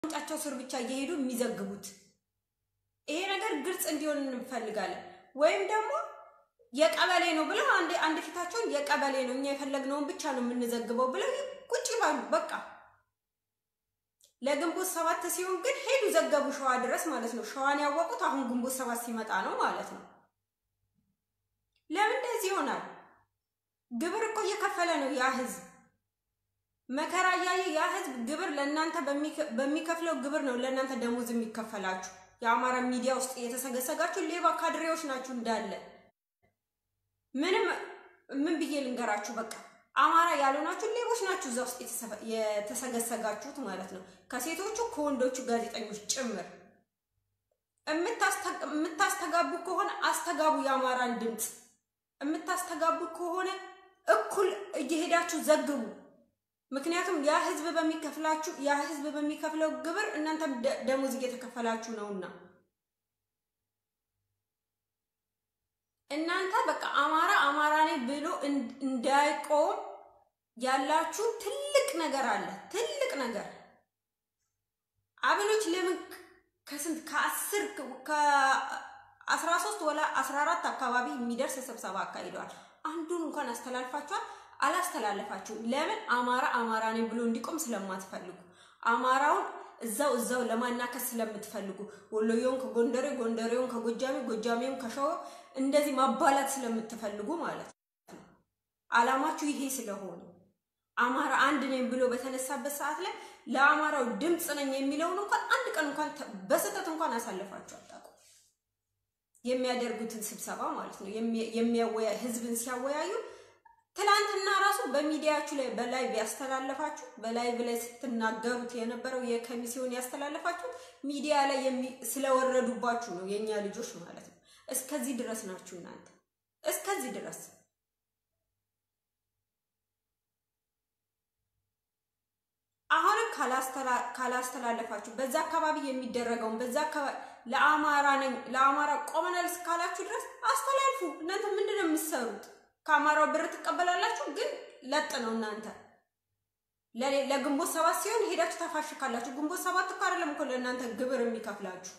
ጫቸው ስር ብቻ እየሄዱ የሚዘግቡት። ይሄ ነገር ግልጽ እንዲሆን እንፈልጋለን። ወይም ደግሞ የቀበሌ ነው ብለው አንድ አንድ ፊታቸውን የቀበሌ ነው እኛ የፈለግነውን ብቻ ነው የምንዘግበው ብለው ቁጭ ይባሉ። በቃ ለግንቦት ሰባት ሲሆን ግን ሄዱ ዘገቡ ሸዋ ድረስ ማለት ነው። ሸዋን ያወቁት አሁን ግንቦት ሰባት ሲመጣ ነው ማለት ነው። ለምን እንደዚህ ይሆናል? ግብር እኮ እየከፈለ ነው ያ ህዝብ መከራ እያየ ያ ህዝብ ግብር ለእናንተ በሚከፍለው ግብር ነው ለእናንተ ደሞዝ የሚከፈላችሁ። የአማራ ሚዲያ ውስጥ የተሰገሰጋችሁ ሌባ ካድሬዎች ናችሁ እንዳለ። ምንም ምን ብዬ ልንገራችሁ? በቃ አማራ ያልሆናችሁ ሌቦች ናችሁ እዛ ውስጥ የተሰገሰጋችሁት ማለት ነው። ከሴቶቹ ከወንዶቹ ጋዜጠኞች ጭምር የምታስተጋቡ ከሆነ አስተጋቡ። የአማራን ድምፅ የምታስተጋቡ ከሆነ እኩል እየሄዳችሁ ዘግቡ። ምክንያቱም ያ ህዝብ በሚከፍላችሁ ያ ህዝብ በሚከፍለው ግብር እናንተም ደሞዝ እየተከፈላችሁ ነውና እናንተ በቃ አማራ አማራ ነኝ ብሎ እንዳይቆም ያላችሁ ትልቅ ነገር አለ። ትልቅ ነገር አብኖች ለምን ከስንት ከአስር ከአስራ ሶስት ወላ አስራ አራት አካባቢ የሚደርስ ስብሰባ አካሂደዋል። አንዱን እንኳን አስተላልፋችኋል? አላስተላለፋችሁም። ለምን? አማራ አማራ ነኝ ብሎ እንዲቆም ስለማትፈልጉ አማራውን እዛው እዛው ለማናከስ ስለምትፈልጉ ወሎየውን ከጎንደሬ ጎንደሬውን ከጎጃሜ ጎጃሜውን ከሸዋ እንደዚህ ማባላት ስለምትፈልጉ ማለት ነው። አላማችሁ ይሄ ስለሆነ አማራ አንድ ነኝ ብሎ በተነሳበት ሰዓት ላይ ለአማራው ድምፅ ነኝ የሚለውን እንኳን አንድ ቀን እንኳን በስህተት እንኳን አሳልፋችሁ አታውቁም። የሚያደርጉትን ስብሰባ ማለት ነው የሚያወያ ህዝብን ሲያወያዩ ትላንትና ራሱ በሚዲያችሁ ላይ በላይቭ ያስተላለፋችሁ በላይቭ ላይ ስትናገሩት የነበረው የከሚሲውን ያስተላለፋችሁ ሚዲያ ላይ ስለወረዱባችሁ ነው የእኛ ልጆች ማለት ነው። እስከዚህ ድረስ ናችሁ እናንተ እስከዚህ ድረስ አሁንም ካላስተላለፋችሁ በዛ አካባቢ የሚደረገውን በዛ አካባቢ ለአማራ ነኝ ለአማራ ቆመናል እስካላችሁ ድረስ አስተላልፉ። እናንተ ምንድን ነው የምትሰሩት? ከአማራው ብር ትቀበላላችሁ፣ ግን ለጥ ነው እናንተ። ለግንቦት ሰባት ሲሆን ሄዳችሁ ታፋሽካላችሁ። ግንቦት ሰባት እኮ አይደለም እኮ ለእናንተ ግብር የሚከፍላችሁ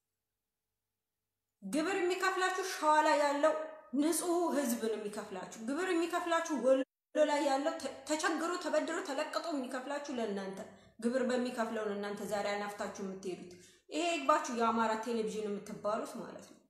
ግብር የሚከፍላችሁ ሸዋ ላይ ያለው ንጹህ ህዝብ ነው የሚከፍላችሁ። ግብር የሚከፍላችሁ ወሎ ላይ ያለው ተቸግሮ ተበድሮ ተለቅጦ የሚከፍላችሁ ለእናንተ ግብር በሚከፍለው ነው እናንተ ዛሬ አናፍታችሁ የምትሄዱት። ይሄ ይግባችሁ፣ የአማራ ቴሌቪዥን የምትባሉት ማለት ነው።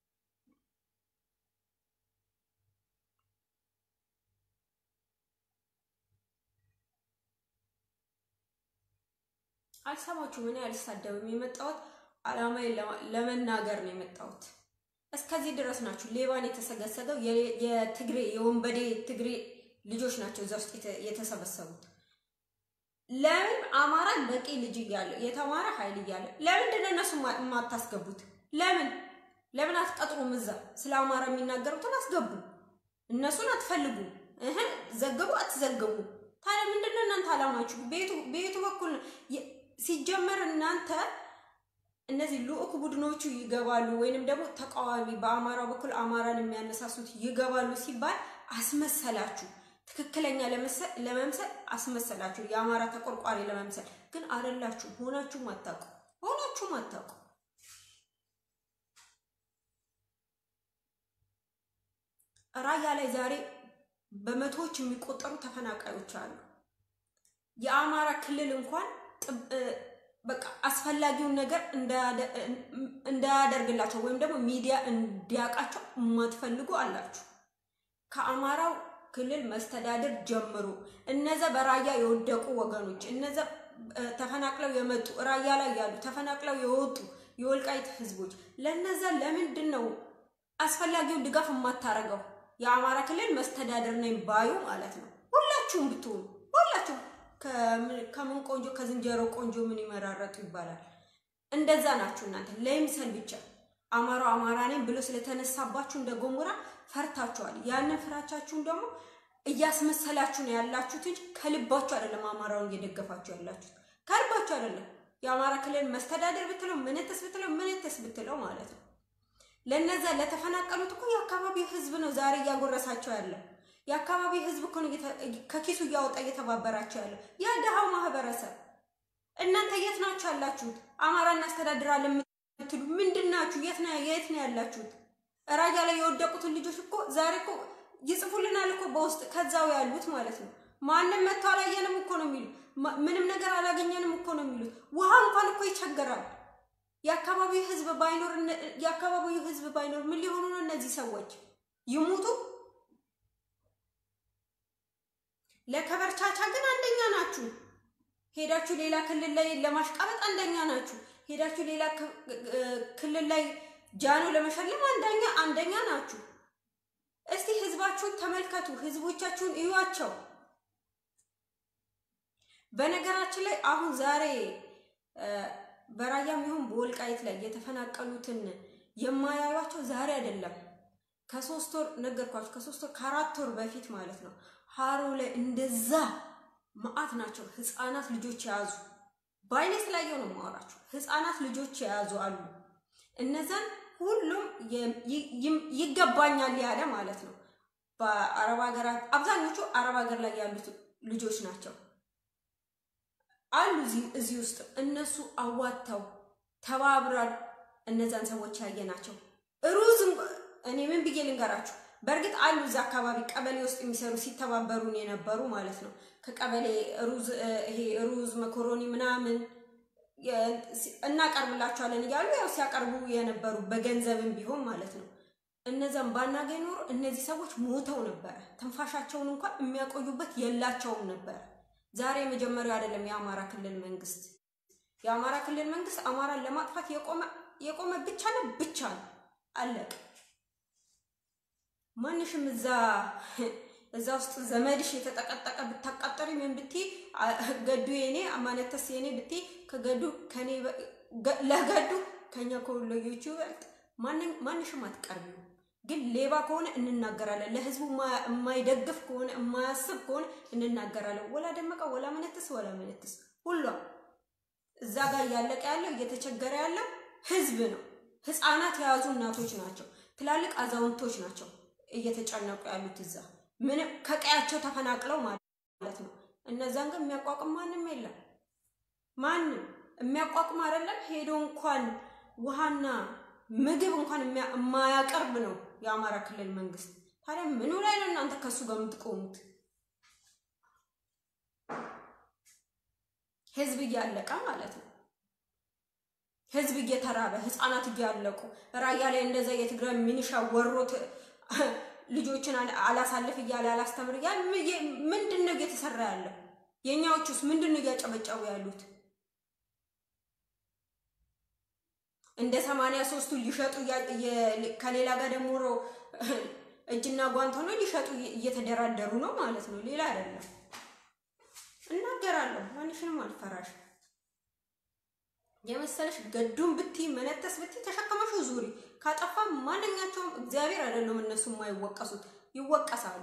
አልሰማችሁም? እኔ አልሳደብም። የመጣሁት አላማዬን ለመናገር ነው የመጣሁት። እስከዚህ ድረስ ናችሁ። ሌባን የተሰገሰገው የትግሬ የወንበዴ ትግሬ ልጆች ናቸው እዛ ውስጥ የተሰበሰቡት። ለምን አማራን በቂ ልጅ እያለ የተማረ ኃይል እያለ ለምንድን ነው እነሱ የማታስገቡት? ለምን ለምን አትቀጥሩም? እዛ ስለ አማራ የሚናገሩትን አስገቡ። እነሱን አትፈልጉ እህ ዘገቡ አትዘገቡ። ታዲያ ምንድን ነው እናንተ አላማችሁ? ቤቱ በኩል ሲጀመር እናንተ እነዚህ ልዑክ ቡድኖቹ ይገባሉ ወይንም ደግሞ ተቃዋሚ በአማራው በኩል አማራን የሚያነሳሱት ይገባሉ ሲባል አስመሰላችሁ። ትክክለኛ ለመምሰል አስመሰላችሁ። የአማራ ተቆርቋሪ ለመምሰል ግን አይደላችሁም። ሆናችሁም አታውቁ ሆናችሁም አታውቁ። ራያ ላይ ዛሬ በመቶዎች የሚቆጠሩ ተፈናቃዮች አሉ። የአማራ ክልል እንኳን በቃ አስፈላጊውን ነገር እንዳያደርግላቸው ወይም ደግሞ ሚዲያ እንዲያውቃቸው የማትፈልጉ አላችሁ። ከአማራው ክልል መስተዳድር ጀምሮ እነዛ በራያ የወደቁ ወገኖች እነዛ ተፈናቅለው የመጡ ራያ ላይ ያሉ ተፈናቅለው የወጡ የወልቃይት ህዝቦች ለነዛ ለምንድን ነው አስፈላጊውን ድጋፍ የማታረገው? የአማራ ክልል መስተዳድር ነኝ ባዩ ማለት ነው። ሁላችሁም ብትሆኑ ሁላችሁም ከምን ቆንጆ ከዝንጀሮ ቆንጆ ምን ይመራረጡ ይባላል። እንደዛ ናችሁ እናንተ ለይምሰል ብቻ አማራው አማራ ነኝ ብሎ ስለተነሳባችሁ እንደ ጎሞራ ፈርታችኋል። ያንን ፍራቻችሁን ደግሞ እያስመሰላችሁ ነው ያላችሁት እንጂ ከልባችሁ አይደለም። አማራውን እየደገፋችሁ ያላችሁት ከልባችሁ አይደለም። የአማራ ክልል መስተዳደር ብትለው ምንትስ ብትለው ምንትስ ብትለው ማለት ነው። ለነዛ ለተፈናቀሉት እኮ የአካባቢው ህዝብ ነው ዛሬ እያጎረሳቸው ያለ። የአካባቢው ህዝብ እኮ ነው ከኪሱ እያወጣ እየተባበራቸው ያለው ያ ድሃው ማህበረሰብ። እናንተ የት ናችሁ ያላችሁት? አማራ እናስተዳድራለን የምትሉ ምንድን ናችሁ? የት ነው የት ነው ያላችሁት? ራያ ላይ የወደቁትን ልጆች እኮ ዛሬ እኮ ይጽፉልናል እኮ በውስጥ ከዛው ያሉት ማለት ነው። ማንም መጥቶ አላየንም እኮ ነው የሚሉት። ምንም ነገር አላገኘንም እኮ ነው የሚሉት። ውሃ እንኳን እኮ ይቸገራል። የአካባቢው ህዝብ ባይኖር የአካባቢው ህዝብ ባይኖር ምን ሊሆኑ ነው እነዚህ ሰዎች? ይሙቱ። ለከበርቻቻ ግን አንደኛ ናችሁ። ሄዳችሁ ሌላ ክልል ላይ ለማሽቃበጥ አንደኛ ናችሁ። ሄዳችሁ ሌላ ክልል ላይ ጃኖ ለመሸለም አንደኛ አንደኛ ናችሁ። እስቲ ህዝባችሁን ተመልከቱ፣ ህዝቦቻችሁን እዩዋቸው። በነገራችን ላይ አሁን ዛሬ በራያም ይሁን በወልቃይት ላይ የተፈናቀሉትን የማያዩቸው ዛሬ አይደለም። ከሶስት ወር ነገርኳችሁ፣ ከሶስት ወር ከአራት ወር በፊት ማለት ነው። ሀሮ ላይ እንደዛ መዓት ናቸው። ህፃናት ልጆች የያዙ በአይኔ ስላየው ነው የማወራችሁ። ህፃናት ልጆች የያዙ አሉ። እነዛን ሁሉም ይገባኛል ያለ ማለት ነው። በአረብ ሀገራት አብዛኞቹ አረብ ሀገር ላይ ያሉት ልጆች ናቸው አሉ እዚህ ውስጥ እነሱ አዋጥተው ተባብረን እነዛን ሰዎች ያየ ናቸው። ሩዝ እኔ ምን ብዬ ልንገራችሁ? በእርግጥ አሉ እዛ አካባቢ ቀበሌ ውስጥ የሚሰሩ ሲተባበሩን የነበሩ ማለት ነው። ከቀበሌ ሩዝ ይሄ ሩዝ መኮሮኒ ምናምን እናቀርብላቸዋለን እያሉ ያው ሲያቀርቡ የነበሩ በገንዘብም ቢሆን ማለት ነው። እነዛም ባናገኝ ኖሮ እነዚህ ሰዎች ሞተው ነበረ። ትንፋሻቸውን እንኳን የሚያቆዩበት የላቸውም ነበረ። ዛሬ የመጀመሪያው አይደለም የአማራ ክልል መንግስት። የአማራ ክልል መንግስት አማራን ለማጥፋት የቆመ የቆመ ብቻ ነው ብቻ ነው አለቅ ማንሽም እዛ እዛ ውስጥ ዘመድሽ የተጠቀጠቀ ብታቃጠሪ ምን ብትይ ገዱ የኔ አማነተስ የኔ ብትይ ከገዱ ከኔ ለገዱ ከኛ ከወሎዮቹ ይበልጥ ማንሽም አትቀርቢው። ግን ሌባ ከሆነ እንናገራለን። ለህዝቡ የማይደግፍ ከሆነ የማያስብ ከሆነ እንናገራለን። ወላ ደመቀ ወላ መነትስ ወላ መነትስ ሁሏም እዛ ጋር እያለቀ ያለው እየተቸገረ ያለው ህዝብ ነው። ህፃናት የያዙ እናቶች ናቸው። ትላልቅ አዛውንቶች ናቸው እየተጨነቁ ያሉት እዛ ምንም ከቀያቸው ተፈናቅለው ማለት ነው። እነዛን ግን የሚያቋቁም ማንም የለም። ማንም የሚያቋቁም አይደለም። ሄዶ እንኳን ውሃና ምግብ እንኳን የማያቀርብ ነው የአማራ ክልል መንግስት። ታዲያ ምኑ ላይ ነው እናንተ ከሱ ጋር የምትቆሙት? ህዝብ እያለቀ ማለት ነው። ህዝብ እየተራበ ህፃናት እያለቁ ራያ ላይ እንደዛ የትግራይ ሚኒሻ ወሮት ልጆችን አላሳልፍ እያለ አላስተምር እያለ ምንድን ነው እየተሰራ ያለው? የእኛዎቹስ ምንድን ነው እያጨበጨቡ ያሉት? እንደ ሰማንያ ሶስቱ ሊሸጡ ከሌላ ጋር ደግሞ እጅና ጓንት ሆኖ ሊሸጡ እየተደራደሩ ነው ማለት ነው። ሌላ አይደለም። እናገራለሁ። ማንሽንም አልፈራሽ የመሰለሽ ገዱን ብቲ መነተስ ብቲ ተሸከመሽ ዙሪ። ካጠፋ ማንኛቸውም እግዚአብሔር አይደለም እነሱ የማይወቀሱት ይወቀሳሉ።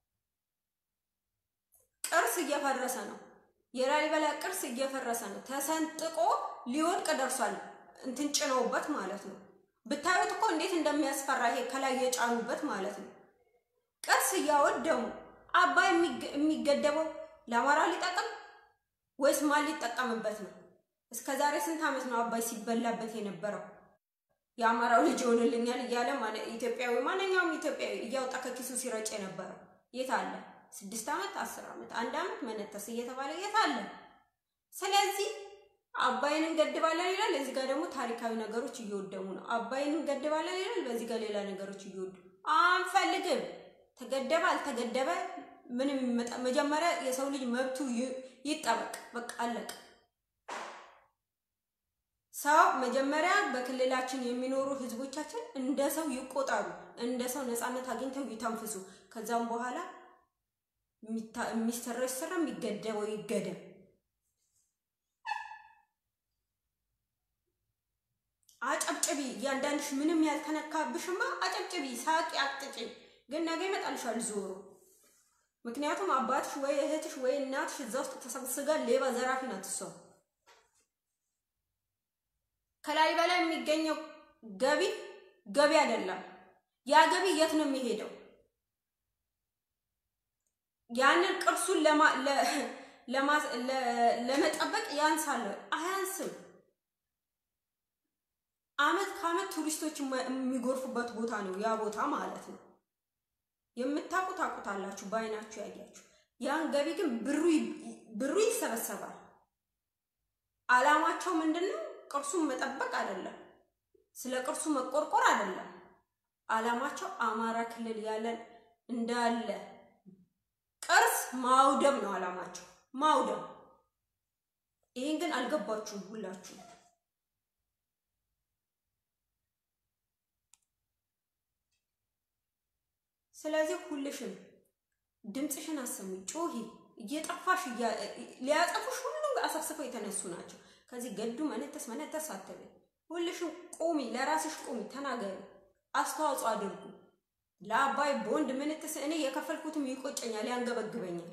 ቅርስ እየፈረሰ ነው። የላሊበላ ቅርስ እየፈረሰ ነው። ተሰንጥቆ ሊወድቅ ደርሷል። እንትን ጭነውበት ማለት ነው። ብታዩት እኮ እንዴት እንደሚያስፈራ ይሄ ከላይ የጫኑበት ማለት ነው። ቅርስ እያወደሙ አባይ የሚገደበው ለአማራ ሊጠቅም ወይስ ማን ሊጠቀምበት ነው? እስከ ዛሬ ስንት ዓመት ነው አባይ ሲበላበት የነበረው? የአማራው ልጅ ይሆንልኛል እያለ ኢትዮጵያዊ ማንኛውም ኢትዮጵያዊ እያወጣ ከኪሱ ሲረጭ የነበረው የት አለ? ስድስት ዓመት አስር ዓመት አንድ ዓመት መነተስ እየተባለ የት አለ? ስለዚህ አባይን እንገድባለን ይላል። እዚህ ጋር ደግሞ ታሪካዊ ነገሮች እየወደሙ ነው። አባይን እንገድባለን ይላል። በዚህ ጋር ሌላ ነገሮች እየወዱ አንፈልግም። ተገደበ አልተገደበ ምንም ይመጣ፣ መጀመሪያ የሰው ልጅ መብቱ ይጠበቅ። በቃ አለቀ። ሰው መጀመሪያ በክልላችን የሚኖሩ ህዝቦቻችን እንደ ሰው ይቆጠሩ፣ እንደ ሰው ነፃነት አግኝተው ይተንፍሱ። ከዛም በኋላ የሚሰራው ይሰራ፣ የሚገደበው ይገደብ። አጨብጭቢ። እያንዳንድሽ ምንም ያልተነካብሽማ አጨብጭቢ፣ ሳቂ፣ አቅጥጪ። ግን ነገ ይመጣልሻል ዞሮ። ምክንያቱም አባትሽ ወይ እህትሽ ወይ እናትሽ እዛ ውስጥ ተሰብስጋ ሌባ ዘራፊ ናት እሷ። ከላሊበላ የሚገኘው ገቢ ገቢ አይደለም። ያ ገቢ የት ነው የሚሄደው? ያንን ቅርሱን ለመጠበቅ ያንሳል? አያንስም። አመት ከአመት ቱሪስቶች የሚጎርፉበት ቦታ ነው ያ ቦታ ማለት ነው። የምታውቁ ታውቁታላችሁ፣ በአይናችሁ ያያችሁ። ያን ገቢ ግን ብሩ ይሰበሰባል። አላማቸው ምንድን ነው? ቅርሱን መጠበቅ አይደለም፣ ስለ ቅርሱ መቆርቆር አይደለም። አላማቸው አማራ ክልል ያለን እንዳለ ቅርስ ማውደም ነው አላማቸው፣ ማውደም። ይህን ግን አልገባችሁም ሁላችሁ። ስለዚህ ሁልሽም ድምፅሽን አሰሚ፣ ጮሂ። እየጠፋሽ ሊያጠፉሽ ሁሉም አሰብስበው የተነሱ ናቸው። ከዚህ ገዱ መነተስ መነተስ አትበይ። ሁልሽም ቁሚ፣ ለራስሽ ቁሚ፣ ተናገሪ፣ አስተዋጽኦ አድርጉ። ለአባይ ቦንድ ምንትስ እኔ የከፈልኩትም ይቆጨኛል፣ ያንገበግበኛል።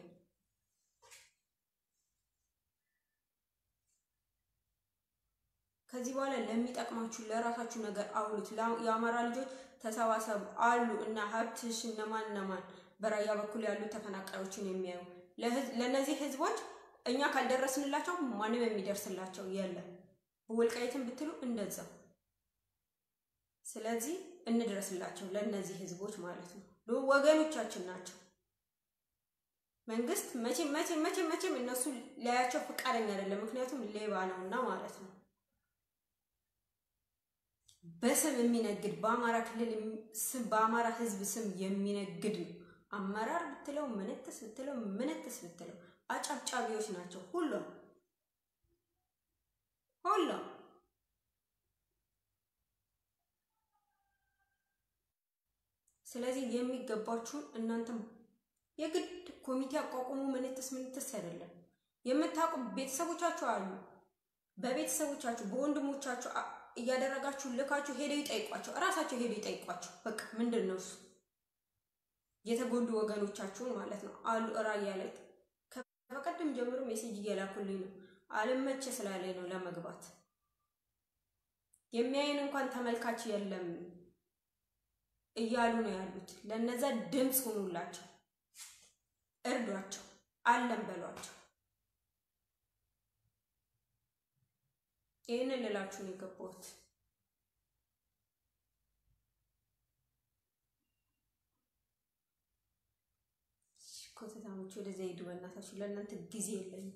ከዚህ በኋላ ለሚጠቅማችሁ ለራሳችሁ ነገር አውሉት። የአማራ ልጆች ተሰባሰቡ አሉ እና ሀብትሽ እነማን እነማን በራያ በኩል ያሉ ተፈናቃዮችን የሚያዩ ለእነዚህ ህዝቦች እኛ ካልደረስንላቸው ማንም የሚደርስላቸው የለም። በወልቃይትን ብትሉ እንደዛው። ስለዚህ እንድረስላቸው ለእነዚህ ህዝቦች ማለት ነው። ወገኖቻችን ናቸው። መንግስት መቼም መቼም መቼም መቼም እነሱ ሊያያቸው ፈቃደኛ አይደለም። ምክንያቱም ሌባ ነውና ማለት ነው። በስም የሚነግድ በአማራ ክልል ስም በአማራ ህዝብ ስም የሚነግድ ነው። አመራር ብትለው ምንትስ ብትለው ምንትስ ብትለው አጨብጫቢዎች ናቸው። ሁሉም ሁሉም ስለዚህ የሚገባችሁን እናንተም የግድ ኮሚቴ አቋቁሙ። ምንትስ ምንትስ አይደለም። የምታውቁ ቤተሰቦቻችሁ አሉ። በቤተሰቦቻችሁ በወንድሞቻችሁ እያደረጋችሁ ልካችሁ ሄደው ይጠይቋቸው፣ እራሳቸው ሄደው ይጠይቋቸው። በቃ ምንድን ነው እሱ የተጎዱ ወገኖቻችሁን ማለት ነው አሉ። ራያ ላይ ከበቀደም ጀምሮ ሜሴጅ እየላኩልኝ ነው። አልመቼ ስላለኝ ነው ለመግባት የሚያይን እንኳን ተመልካች የለም እያሉ ነው ያሉት። ለነዛ ድምፅ ሁኑላቸው፣ እርዷቸው፣ አለን በሏቸው። ይህንን ልላችሁ ነው የገባሁት። ኮተታሞች ወደዚያ ሂዱ በእናታችሁ፣ ለእናንተ ጊዜ የለኝም።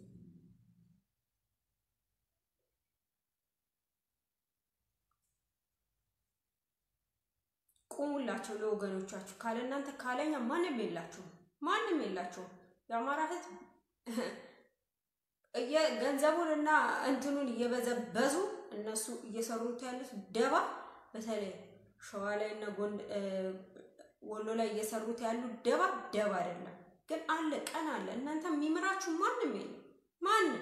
ቁሙላቸው ለወገኖቻችሁ። ካለ እናንተ ካለኛ ማንም የላችሁም፣ ማንም የላችሁም። የአማራ ሕዝብ ገንዘቡን እና እንትኑን እየበዘበዙ እነሱ እየሰሩት ያሉት ደባ በተለይ ሸዋ ላይ እና ወሎ ላይ እየሰሩት ያሉት ደባ ደባ አይደለም፣ ግን አለ ቀን አለ። እናንተ የሚምራችሁ ማንም የለም ማንም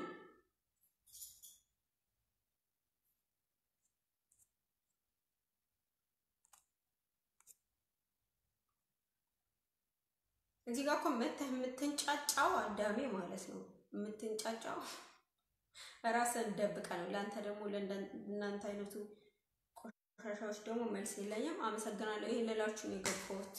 እዚህ ጋር እኮ መተህ የምትንጫጫው አዳሜ ማለት ነው። የምትንጫጫው ራስን ደብቀ ነው። ለአንተ ደግሞ ለእናንተ አይነቱ ቆሻሻዎች ደግሞ መልስ የለኝም። አመሰግናለሁ። ይሄን ልላችሁ ነው የገባሁት።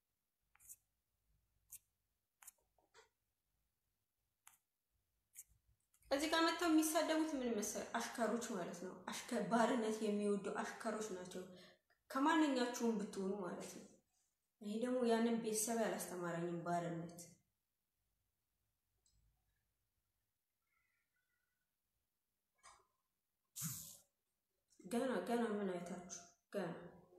እዚህ ጋር መጥተው የሚሳደቡት ምን መሰል አሽከሮች ማለት ነው። ባርነት የሚወዱ አሽከሮች ናቸው። ከማንኛችሁም ብትሆኑ ማለት ነው። ይሄ ደግሞ ያንን ቤተሰብ ያላስተማረኝም ባርነት ገና ገና ምን አይታችሁ ገና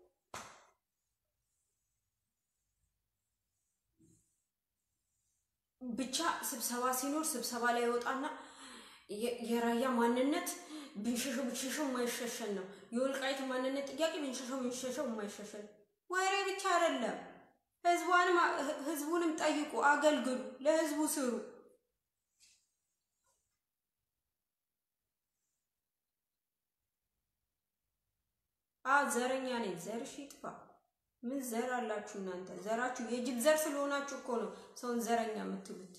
ብቻ ስብሰባ ሲኖር ስብሰባ ላይ ይወጣና የራያ ማንነት ብንሸሸው ብንሸሸው የማይሸሸን ነው። የወልቃይት ማንነት ጥያቄ ብንሸሸው ብንሸሸው የማይሸሸን ወሬ ብቻ አይደለም። ህዝቧንም ህዝቡንም ጠይቁ፣ አገልግሉ፣ ለህዝቡ ስሩ። አ ዘረኛ ነኝ። ዘርሽ ይጥፋ። ምን ዘር አላችሁ እናንተ? ዘራችሁ የጅብ ዘር ስለሆናችሁ እኮ ነው ሰውን ዘረኛ የምትሉት።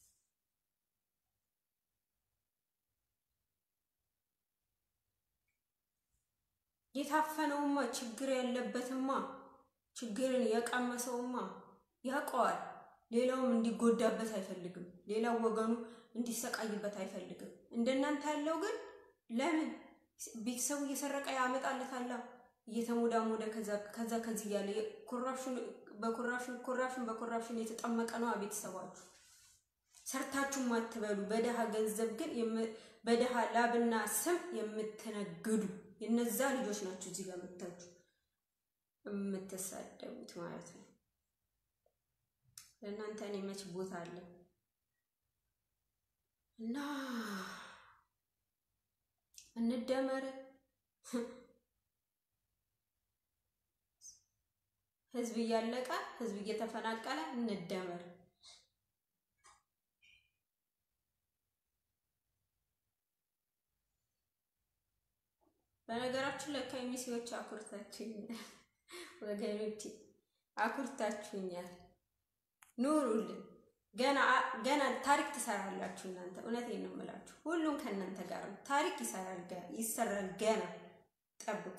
የታፈነውማ ችግር ያለበትማ ችግርን የቀመሰውማ ያውቀዋል። ሌላውም እንዲጎዳበት አይፈልግም። ሌላው ወገኑ እንዲሰቃይበት አይፈልግም። እንደናንተ ያለው ግን ለምን ቤተሰቡ እየሰረቀ ያመጣለታል እየተሞዳሞደ ከዛ ከዚህ እያለ ኮራፕሽን በኮራፕሽን ኮራፕሽን በኮራፕሽን የተጠመቀ ነው ቤተሰባችሁ። ሰርታችሁ ማትበሉ በደሃ ገንዘብ ግን በደሃ ላብና ስም የምትነግዱ የነዛ ልጆች ናቸው እዚህ ጋር መታችሁ የምትሳደቡት ማለት ነው። ለእናንተ እኔ መች ቦታ አለ እና እንደመር ህዝብ እያለቀ ህዝብ እየተፈናቀለ እንደመር። በነገራችን ላይ ከሚሴዎች አኩርታችሁኛል ወገኖቼ፣ አኩርታችሁኛል። ኑሩልን። ገና ገና ታሪክ ትሰራላችሁ እናንተ። እውነቴን ነው የምላችሁ። ሁሉም ከእናንተ ጋር ነው። ታሪክ ይሰራል ይሰራል። ገና ጠብቁ።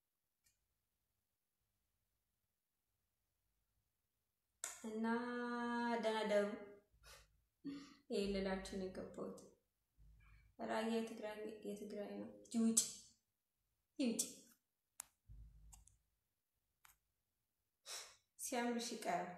እና ደህና ደሩ። ይህ ልላችሁ ነው የገባሁት። ራያ የትግራይ የትግራይ ነው። ይውጭ ይውጭ ሲያምርሽ ይቀራል።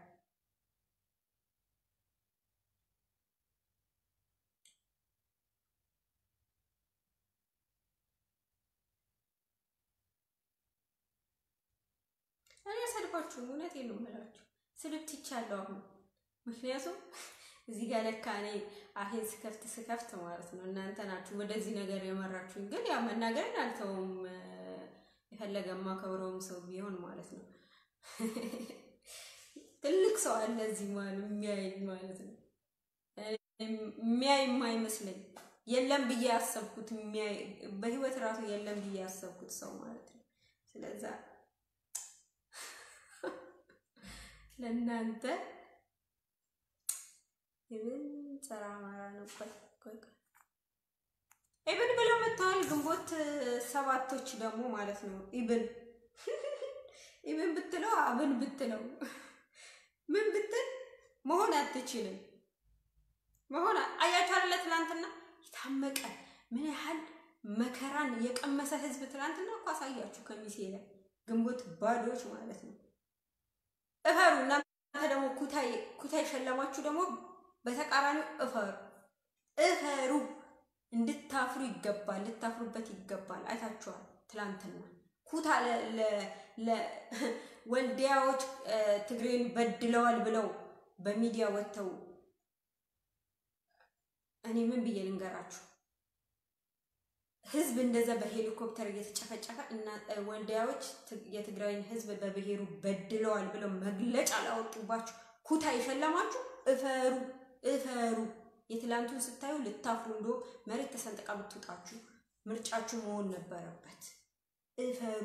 እኔ አሰድባችሁም እውነቴን ነው የምላችሁ። ስድብ ትቻለሁ አሁን። ምክንያቱም እዚህ ጋር ለካ እኔ አፌን ስከፍት ስከፍት ማለት ነው እናንተ ናችሁ ወደዚህ ነገር የመራችሁኝ። ግን ያው መናገርን አልተውም። የፈለገ የማከብረውም ሰው ቢሆን ማለት ነው ትልቅ ሰው አለ እዚህ ማለት የሚያይ ማለት ነው የሚያይ የማይመስለኝ የለም ብዬ ያሰብኩት የሚያይ በህይወት ራሱ የለም ብዬ ያሰብኩት ሰው ማለት ነው። ስለዛ ለእናንተ ኢብን ጸረ አማራ ነው። ቆይ ኢብን ብለው መጥተዋል። ግንቦት ሰባቶች ደግሞ ማለት ነው ኢብን ኢብን ብትለው አብን ብትለው ምን ብትል መሆን አትችልም። መሆን አያችሁ አይደለ? ትናንትና የታመቀ ምን ያህል መከራን የቀመሰ ህዝብ ትናንትና እኮ አሳያችሁ። ከሚሴ ላይ ግንቦት ባዶች ማለት ነው። እፈሩ እናንተ ደግሞ ኩታይ ኩታይ ሸለማችሁ ደግሞ በተቃራኒው እፈሩ እፈሩ። እንድታፍሩ ይገባል፣ ልታፍሩበት ይገባል። አይታችኋል ትላንትና ኩታ ወልዲያዎች ትግሬን በድለዋል ብለው በሚዲያ ወጥተው እኔ ምን ብዬ ልንገራችሁ? ህዝብ እንደዛ በሄሊኮፕተር እየተጨፈጨፈ እና ወልዲያዎች የትግራይን ህዝብ በብሔሩ በድለዋል ብለው መግለጫ ላወጡባችሁ ኩታ የሸለማችሁ እፈሩ እፈሩ። የትላንቱን ስታዩ ልታፍሩ እንዶ መሬት ተሰንጥቃ ብትውጣችሁ ምርጫችሁ መሆን ነበረበት። እፈሩ።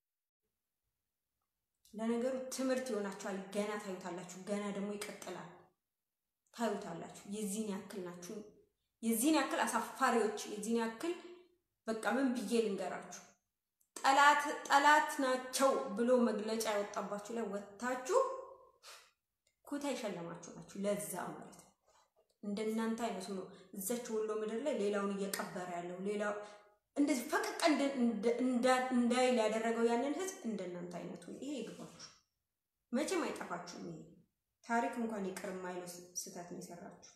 ለነገሩ ትምህርት ይሆናችኋል። ገና ታዩታላችሁ። ገና ደግሞ ይቀጥላል። ታዩታላችሁ። የዚህን ያክል ናችሁ። የዚህን ያክል አሳፋሪዎች፣ የዚህን ያክል በቃ ምን ብዬ ልንገራችሁ፣ ጠላት ጠላት ናቸው ብሎ መግለጫ ያወጣባችሁ ላይ ወጥታችሁ ኩታ የሸለማችሁ ናችሁ። ለዛ ማለት ነው እንደናንተ አይነቱ ነው እዛች ወሎ ምድር ላይ ሌላውን እየቀበረ ያለው ሌላው እንደዚህ ፈቀቅ እንዳይል ያደረገው ያንን ህዝብ እንደናንተ አይነቱ ይሄ ይግባችሁ። መቼም አይጠፋችሁም። ይሄ ታሪክ እንኳን ይቅር የማይለው ስህተት ነው የሰራችሁት።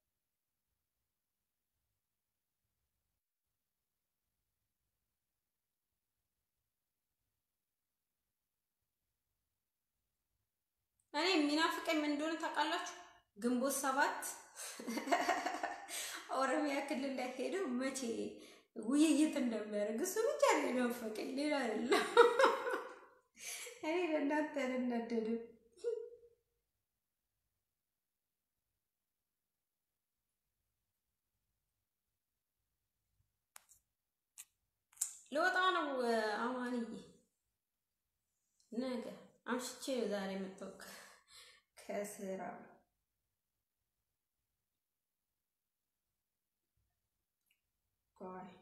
እኔ የሚናፍቀኝ ምን እንደሆነ ታውቃላችሁ? ግንቦት ሰባት ኦሮሚያ ክልል ላይ ሄደው መቼ ውይይት እንደሚያደርግ እሱ ብቻ ነው የናፈቀኝ፣ ሌላ አይደለም። እኔ ለእናንተ አልናደድም። ልወጣ ነው አማንዬ፣ ነገ አምሽቼ ዛሬ መጣሁ ከስራ Bye.